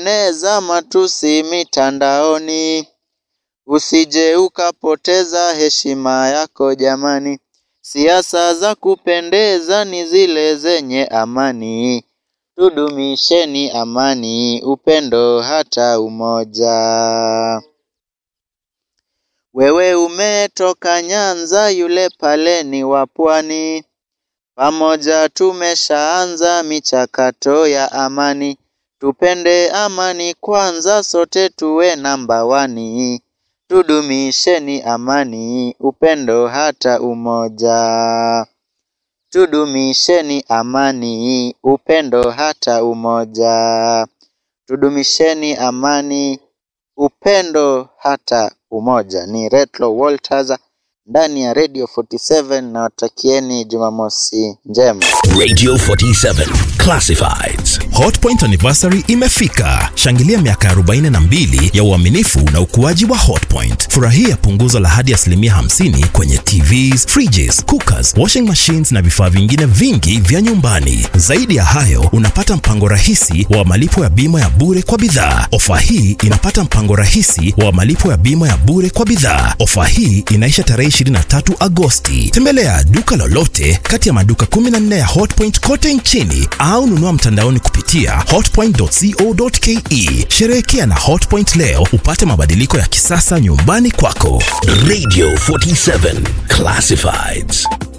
kueneza matusi mitandaoni. Usije ukapoteza heshima yako jamani. Siasa za kupendeza ni zile zenye amani. Tudumisheni amani, upendo hata umoja. Wewe umetoka Nyanza, yule pale ni wa Pwani. Pamoja tumeshaanza michakato ya amani. Tupende amani kwanza, sote tuwe namba wani. Tudumisheni amani, upendo hata umoja. Tudumisheni amani, upendo hata umoja. Tudumisheni amani, upendo hata umoja. Ni Retlo Walters ndani ya Radio 47 na watakieni Jumamosi njema. Radio 47 Classifieds. Hotpoint anniversary imefika. Shangilia miaka 42 ya uaminifu na ukuaji wa Hotpoint. Furahia punguzo la hadi asilimia 50 kwenye TVs, fridges, cookers, washing machines na vifaa vingine vingi vya nyumbani. Zaidi ya hayo, unapata mpango rahisi wa malipo ya bima ya bure kwa bidhaa. Ofa hii inapata mpango rahisi wa malipo ya bima ya bure kwa bidhaa. Ofa hii inaisha tarehe 23 Agosti. Tembelea duka lolote kati ya maduka 14 ya Hotpoint kote nchini au nunua mtandaoni kupitia hotpoint.co.ke. Sherehekea na Hotpoint leo upate mabadiliko ya kisasa nyumbani kwako. Radio 47 Classifieds.